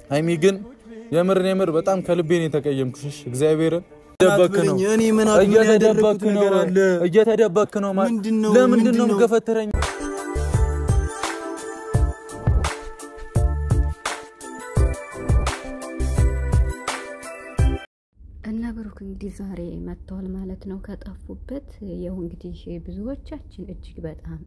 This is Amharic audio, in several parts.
ሀይሚ ግን የምርን የምር በጣም ከልቤን የተቀየምኩሽ እግዚአብሔርን እየተደበክ ነው እኔ ምን አድርጌ እየተደበክ ያደረኩት ነው ነገር አለ? እየተደበክ ነው ማለት ምንድን ነው? ለምንድን ምንድን ነው ነው? የምገፈትረኝ እና ብሩክ እንግዲህ ዛሬ መጥተዋል ማለት ነው ከጠፉበት። ያው እንግዲህ ብዙዎቻችን እጅግ በጣም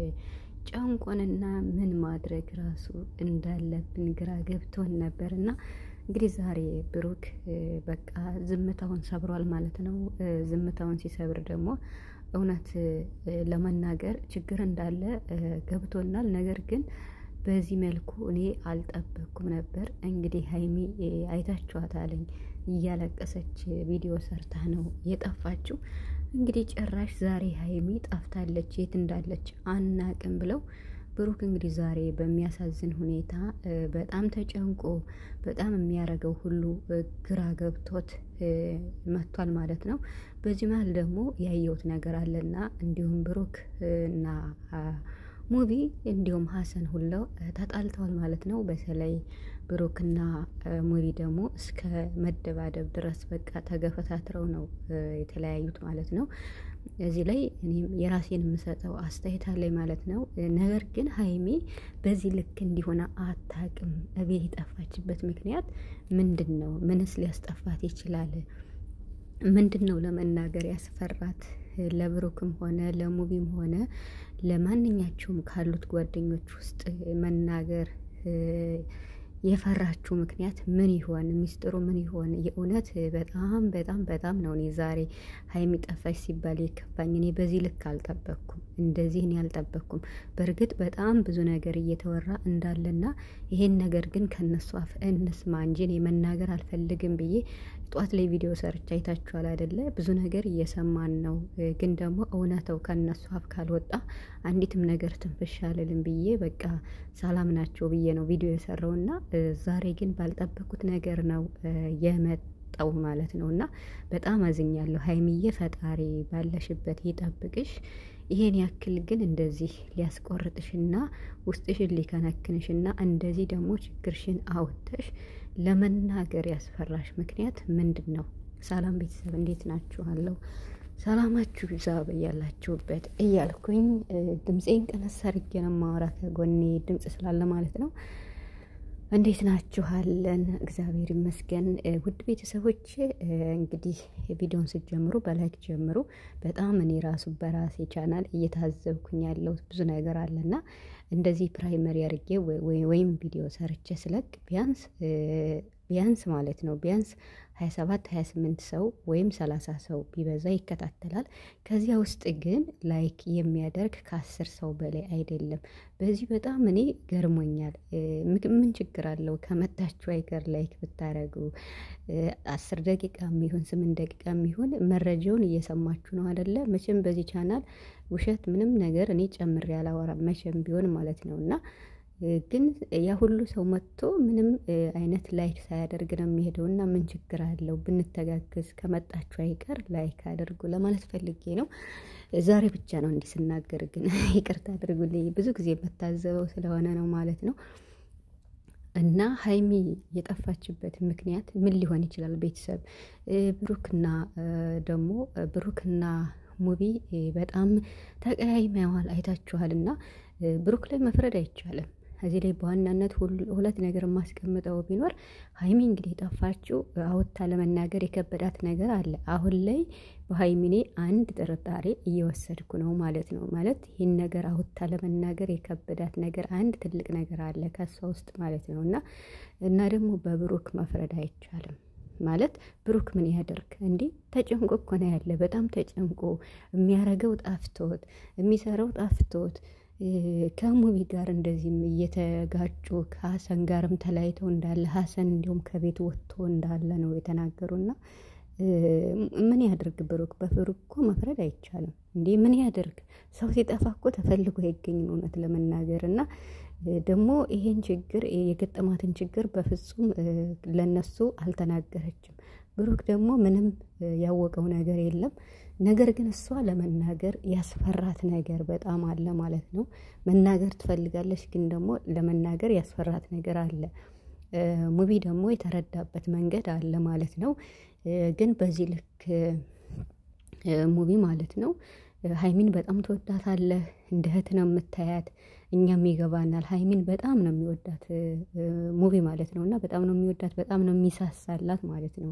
ጨንቆንና ምን ማድረግ ራሱ እንዳለብን ግራ ገብቶን ነበር እና እንግዲህ ዛሬ ብሩክ በቃ ዝምታውን ሰብሯል ማለት ነው። ዝምታውን ሲሰብር ደግሞ እውነት ለመናገር ችግር እንዳለ ገብቶናል። ነገር ግን በዚህ መልኩ እኔ አልጠበቅኩም ነበር። እንግዲህ ሀይሚ አይታችኋታለኝ እያለቀሰች ቪዲዮ ሰርታ ነው የጠፋችው። እንግዲህ ጭራሽ ዛሬ ሀይሚ ጠፍታለች፣ የት እንዳለች አናቅም ብለው ብሩክ እንግዲህ ዛሬ በሚያሳዝን ሁኔታ በጣም ተጨንቆ በጣም የሚያደርገው ሁሉ ግራ ገብቶት መጥቷል ማለት ነው። በዚህ መሀል ደግሞ ያየሁት ነገር አለና እንዲሁም ብሩክ እና ሙቪ እንዲሁም ሀሰን ሁለው ተጣልተዋል ማለት ነው። በተለይ ብሩክና ሙቪ ደግሞ እስከ መደባደብ ድረስ በቃ ተገፈታትረው ነው የተለያዩት ማለት ነው። እዚህ ላይ እኔም የራሴን የምሰጠው አስተያየት አለኝ ማለት ነው። ነገር ግን ሀይሚ በዚህ ልክ እንዲሆነ አታቅም። እቤት የጠፋችበት ምክንያት ምንድን ነው? ምንስ ሊያስጠፋት ይችላል? ምንድን ነው ለመናገር ያስፈራት? ለብሩክም ሆነ ለሙቪም ሆነ ለማንኛቸውም ካሉት ጓደኞች ውስጥ መናገር የፈራችው ምክንያት ምን ይሆን? ሚስጥሩ ምን ይሆን? የእውነት በጣም በጣም በጣም ነው እኔ ዛሬ ሀይሚ ጠፋች ሲባል የከፋኝ። እኔ በዚህ ልክ አልጠበቅኩም፣ እንደዚህ እኔ አልጠበቅኩም። በእርግጥ በጣም ብዙ ነገር እየተወራ እንዳለና ይሄን ነገር ግን ከነሱ አፍ እንስማ እንጂ እኔ መናገር አልፈልግም ብዬ ጠዋት ላይ ቪዲዮ ሰርች አይታችኋል አይደለ? ብዙ ነገር እየሰማን ነው። ግን ደግሞ እውነተው ከነሱ አፍ ካልወጣ አንዲትም ነገር ትንፍሽ አልልም ብዬ በቃ ሰላም ናቸው ብዬ ነው ቪዲዮ የሰራውና ዛሬ ግን ባልጠበቁት ነገር ነው የመጣው ማለት ነው። እና በጣም አዝኛለሁ ሀይሚዬ። ፈጣሪ ባለሽበት ይጠብቅሽ። ይሄን ያክል ግን እንደዚህ ሊያስቆርጥሽና ውስጥሽን ሊከነክንሽና እንደዚህ ደግሞ ችግርሽን አውጥተሽ ለመናገር ያስፈራሽ ምክንያት ምንድን ነው? ሰላም ቤተሰብ እንዴት ናችኋለሁ? ሰላማችሁ ይዛ በያላችሁበት እያልኩኝ ድምፄን ቀነስ አድርጌ ነው የማወራ ከጎኔ ድምፅ ስላለ ማለት ነው። እንዴት ናችኋለን? እግዚአብሔር ይመስገን። ውድ ቤተሰቦች እንግዲህ ቪዲዮን ስትጀምሩ በላይክ ጀምሩ። በጣም እኔ ራሱ በራሴ ቻናል እየታዘብኩኝ ያለው ብዙ ነገር አለና እንደዚህ ፕራይመሪ አድርጌ ወይም ቪዲዮ ሰርቼ ስለቅ ቢያንስ ቢያንስ ማለት ነው ቢያንስ 27 28 ሰው ወይም 30 ሰው ቢበዛ ይከታተላል። ከዚያ ውስጥ ግን ላይክ የሚያደርግ ከአስር ሰው በላይ አይደለም። በዚህ በጣም እኔ ገርሞኛል። ምን ችግር አለው ከመጣችሁ አይቀር ላይክ ብታረጉ አስር ደቂቃ የሚሆን ስምንት ደቂቃ የሚሆን መረጃውን እየሰማችሁ ነው አደለ? መቼም በዚህ ቻናል ውሸት ምንም ነገር እኔ ጨምሬ አላወራም መቼም ቢሆን ማለት ነው እና ግን ያ ሁሉ ሰው መጥቶ ምንም አይነት ላይክ ሳያደርግ ነው የሚሄደው እና ምን ችግር አለው ብንተጋግዝ፣ ከመጣችሁ አይቀር ላይክ አድርጉ ለማለት ፈልጌ ነው። ዛሬ ብቻ ነው እንዲህ ስናገር ግን ይቅርታ አድርጉልኝ። ብዙ ጊዜ የምታዘበው ስለሆነ ነው ማለት ነው። እና ሀይሚ የጠፋችበት ምክንያት ምን ሊሆን ይችላል? ቤተሰብ ብሩክና ደግሞ ብሩክና ሙቪ በጣም ተቀያይመዋል አይታችኋል። እና ብሩክ ላይ መፍረድ አይቻልም። እዚህ ላይ በዋናነት ሁለት ነገር የማስቀምጠው ቢኖር ሀይሚ እንግዲህ የጠፋችው አውጥታ ለመናገር የከበዳት ነገር አለ። አሁን ላይ በሀይሚኔ አንድ ጥርጣሬ እየወሰድኩ ነው ማለት ነው። ማለት ይህን ነገር አውጥታ ለመናገር የከበዳት ነገር አንድ ትልቅ ነገር አለ ከሷ ውስጥ ማለት ነው እና እና ደግሞ በብሩክ መፍረድ አይቻልም። ማለት ብሩክ ምን ያደርግ እንዲህ ተጨንቆ እኮ ነው ያለ። በጣም ተጨንቆ የሚያረገው ጣፍቶት የሚሰራው ጣፍቶት ከሙቪ ጋር እንደዚህም እየተጋጩ ከሀሰን ጋርም ተለያይተው እንዳለ ሀሰን እንዲሁም ከቤት ወጥቶ እንዳለ ነው የተናገሩና ምን ያደርግ ብሩክ? በብሩክ እኮ መፍረድ አይቻልም። እንዴ ምን ያደርግ? ሰው ሲጠፋ እኮ ተፈልጎ አይገኝም እውነት ለመናገር እና ደግሞ ይሄን ችግር የገጠማትን ችግር በፍጹም ለነሱ አልተናገረችም። ብሩክ ደግሞ ምንም ያወቀው ነገር የለም። ነገር ግን እሷ ለመናገር ያስፈራት ነገር በጣም አለ ማለት ነው። መናገር ትፈልጋለች፣ ግን ደግሞ ለመናገር ያስፈራት ነገር አለ። ሙቪ ደግሞ የተረዳበት መንገድ አለ ማለት ነው። ግን በዚህ ልክ ሙቪ ማለት ነው ሀይሚን በጣም ትወዳታለህ፣ እንደ እህት ነው የምታያት። እኛም ይገባናል። ሀይሚን በጣም ነው የሚወዳት ሙቪ ማለት ነው እና በጣም ነው የሚወዳት፣ በጣም ነው የሚሳሳላት ማለት ነው።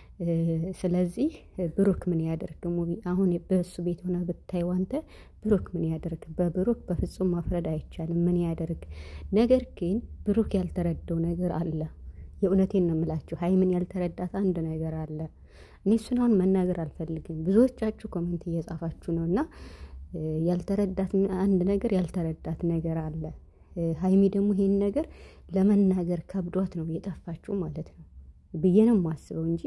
ስለዚህ ብሩክ ምን ያደርግ ሙቪ አሁን በእሱ ቤት ሆነ ብታየው አንተ ብሩክ ምን ያደርግ? በብሩክ በፍጹም ማፍረድ አይቻልም። ምን ያደርግ? ነገር ግን ብሩክ ያልተረዳው ነገር አለ። የእውነቴን ነው የምላችሁ። ሀይምን ያልተረዳት አንድ ነገር አለ። እኔ እሱን አሁን መናገር አልፈልግም። ብዙዎቻችሁ ኮሜንት እየጻፋችሁ ነው እና ያልተረዳት አንድ ነገር ያልተረዳት ነገር አለ። ሀይሚ ደግሞ ይሄን ነገር ለመናገር ከብዷት ነው የጠፋችሁ ማለት ነው ብዬ ነው የማስበው እንጂ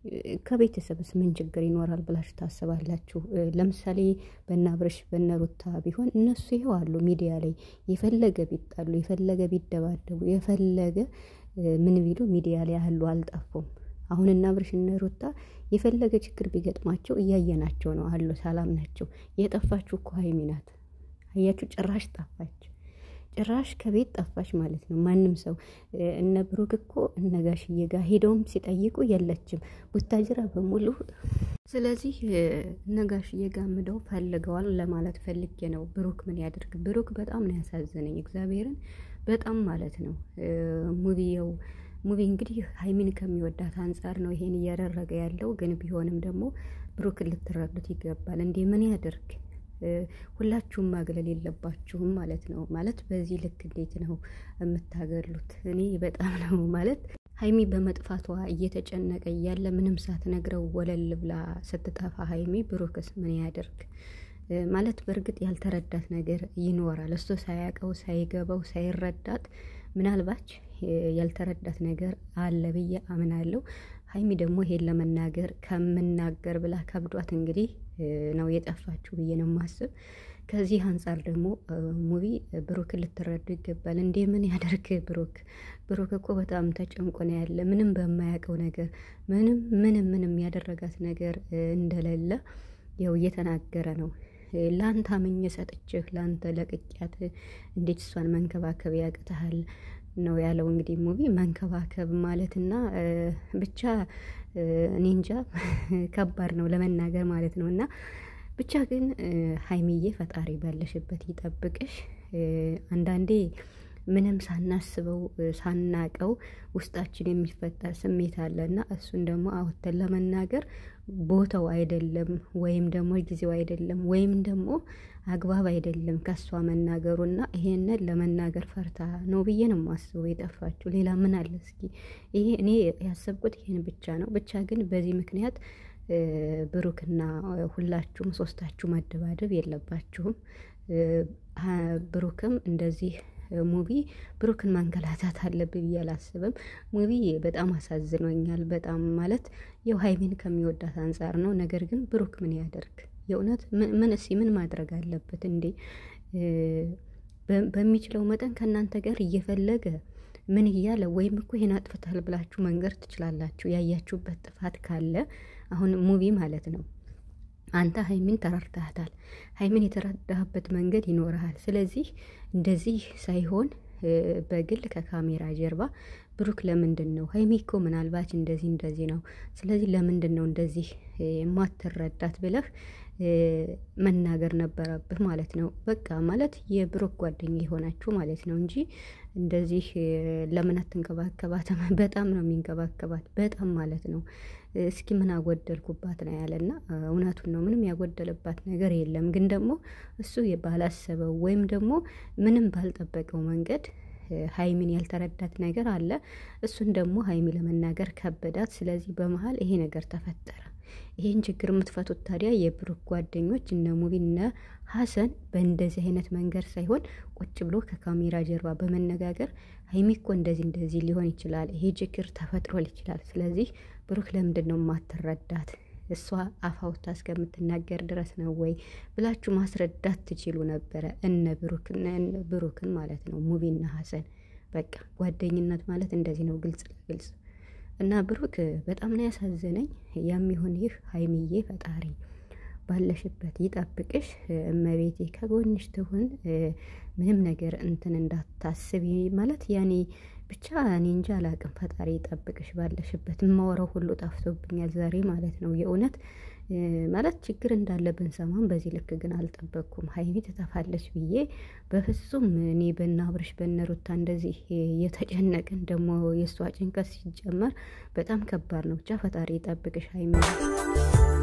ከቤተሰብስ ምን ችግር ይኖራል ብላችሁ ታስባላችሁ? ለምሳሌ በነ አብርሽ በነ ሩታ ቢሆን እነሱ ይኸው አሉ ሚዲያ ላይ የፈለገ ቢጣሉ የፈለገ ቢደባደቡ የፈለገ ምን ቢሉ ሚዲያ ላይ ያሉ አልጠፉም። አሁን እነ አብርሽ እነ ሩታ የፈለገ ችግር ቢገጥማቸው እያየናቸው ነው አሉ፣ ሰላም ናቸው። የጠፋችሁ እኮ ሀይሚ ናት። አያችሁ፣ ጭራሽ ጠፋች። ጭራሽ ከቤት ጠፋች ማለት ነው። ማንም ሰው እነ ብሩክ እኮ እነ ጋሽዬ ጋር ሄደውም ሲጠይቁ የለችም ቡታጅራ በሙሉ። ስለዚህ እነ ጋሽዬ ጋር ምደው ፈልገዋል ለማለት ፈልጌ ነው። ብሩክ ምን ያደርግ? ብሩክ በጣም ነው ያሳዘነኝ፣ እግዚአብሔርን በጣም ማለት ነው። ሙቪየው ሙቪ እንግዲህ ሀይሚን ከሚወዳት አንጻር ነው ይሄን እያደረገ ያለው። ግን ቢሆንም ደግሞ ብሩክን ልትረዱት ይገባል። እንዴ ምን ያደርግ? ሁላችሁም ማግለል የለባችሁም ማለት ነው። ማለት በዚህ ልክ እንዴት ነው የምታገሉት? እኔ በጣም ነው ማለት ሀይሚ በመጥፋቷ እየተጨነቀ እያለ ምንም ሳትነግረው ወለል ብላ ስትጠፋ ሀይሚ ብሩክስ ምን ያደርግ? ማለት በእርግጥ ያልተረዳት ነገር ይኖራል። እሱ ሳያውቀው ሳይገባው ሳይረዳት ምናልባች ያልተረዳት ነገር አለ ብዬ አምናለሁ። ሀይሚ ደግሞ ይሄን ለመናገር ከምናገር ብላ ከብዷት እንግዲህ ነው የጠፋችሁ ብዬ ነው የማስብ። ከዚህ አንጻር ደግሞ ሙቪ ብሩክን ልትረዱ ይገባል። እንዴ ምን ያደርግ ብሩክ? ብሩክ እኮ በጣም ተጨንቆ ነው ያለ ምንም በማያውቀው ነገር ምንም ምንም ምንም ያደረጋት ነገር እንደሌለ ያው እየተናገረ ነው። ለአንተ አምኜ ሰጥቼህ ለአንተ ለቅቄያት እንዴት እሷን መንከባከብ ያቅተሃል ነው ያለው። እንግዲህ ሙቪ መንከባከብ ማለትና ብቻ እኔ እንጃ ከባድ ነው ለመናገር ማለት ነው። እና ብቻ ግን ሀይሚዬ ፈጣሪ ባለሽበት ይጠብቅሽ። አንዳንዴ ምንም ሳናስበው ሳናቀው ውስጣችን የሚፈጠር ስሜት አለ እና እሱን ደግሞ አወተን ለመናገር ቦታው አይደለም ወይም ደግሞ ጊዜው አይደለም ወይም ደግሞ አግባብ አይደለም ከሷ መናገሩና ይሄንን ለመናገር ፈርታ ነው ብዬ ነው የማስበው የጠፋችሁ። ሌላ ምን አለ እስኪ? ይሄ እኔ ያሰብኩት ይሄን ብቻ ነው። ብቻ ግን በዚህ ምክንያት ብሩክና ሁላችሁም ሶስታችሁ መደባደብ የለባችሁም። ብሩክም እንደዚህ ሙቪ ብሩክን ማንገላታት አለብኝ ብዬ አላስብም። ሙቪ በጣም አሳዝኖኛል። በጣም ማለት የው ሀይሚን ከሚወዳት አንጻር ነው። ነገር ግን ብሩክ ምን ያደርግ? የእውነት ምን እስኪ ምን ማድረግ አለበት እንዴ? በሚችለው መጠን ከእናንተ ጋር እየፈለገ ምን እያለ ወይም እኮ ይሄን አጥፍታል ብላችሁ መንገር ትችላላችሁ። ያያችሁበት ጥፋት ካለ አሁን ሙቪ ማለት ነው አንተ ሀይሚን ተረድተሃታል። ሀይሚን የተረዳህበት መንገድ ይኖርሃል። ስለዚህ እንደዚህ ሳይሆን በግል ከካሜራ ጀርባ ብሩክ ለምንድን ነው ሀይሚ እኮ ምናልባት እንደዚህ እንደዚህ ነው፣ ስለዚህ ለምንድን ነው እንደዚህ የማትረዳት ብለህ መናገር ነበረብህ ማለት ነው። በቃ ማለት የብሩክ ጓደኛ የሆናችሁ ማለት ነው እንጂ እንደዚህ ለምን አትንከባከባትም? በጣም ነው የሚንከባከባት በጣም ማለት ነው። እስኪ ምን አጎደልኩባት ነው ያለና እውነቱን ነው። ምንም ያጎደለባት ነገር የለም። ግን ደግሞ እሱ ባላሰበው ወይም ደግሞ ምንም ባልጠበቀው መንገድ ሀይሚን ያልተረዳት ነገር አለ። እሱን ደግሞ ሀይሚ ለመናገር ከበዳት። ስለዚህ በመሀል ይሄ ነገር ተፈጠረ። ይሄን ችግር የምትፈቱት ታዲያ የብሩክ ጓደኞች እነ ሙቢ እነ ሀሰን በእንደዚህ አይነት መንገድ ሳይሆን ቁጭ ብሎ ከካሜራ ጀርባ በመነጋገር ሀይሚ እኮ እንደዚህ እንደዚህ ሊሆን ይችላል፣ ይሄ ችግር ተፈጥሮል ይችላል። ስለዚህ ብሩክ ለምንድን ነው የማትረዳት? እሷ አፋውታ እስከምትናገር ድረስ ነው ወይ ብላችሁ ማስረዳት ትችሉ ነበረ። እነ ብሩክን ማለት ነው ሙቢና ሀሰን በቃ ጓደኝነት ማለት እንደዚህ ነው፣ ግልጽ ለግልጽ እና ብሩክ በጣም ነው ያሳዘነኝ። ያም ይሁን ይህ ሀይሚዬ ፈጣሪ ባለሽበት ይጠብቅሽ፣ እመቤቴ ከጎንሽ ትሁን። ምንም ነገር እንትን እንዳታስብ ማለት ያኔ ብቻ እኔ እንጂ አላቅም። ፈጣሪ ይጠብቅሽ ባለሽበት። የማወራው ሁሉ ጠፍቶብኛል ዛሬ ማለት ነው። የእውነት ማለት ችግር እንዳለብን ሰማን። በዚህ ልክ ግን አልጠበቅኩም። ሀይሚ ትጠፋለች ብዬ በፍጹም እኔ በነ አብርሽ በነ ሩታ እንደዚህ የተጨነቅን ደግሞ የእሷ ጭንቀት ሲጀመር በጣም ከባድ ነው። ብቻ ፈጣሪ ይጠብቅሽ ሀይሚ።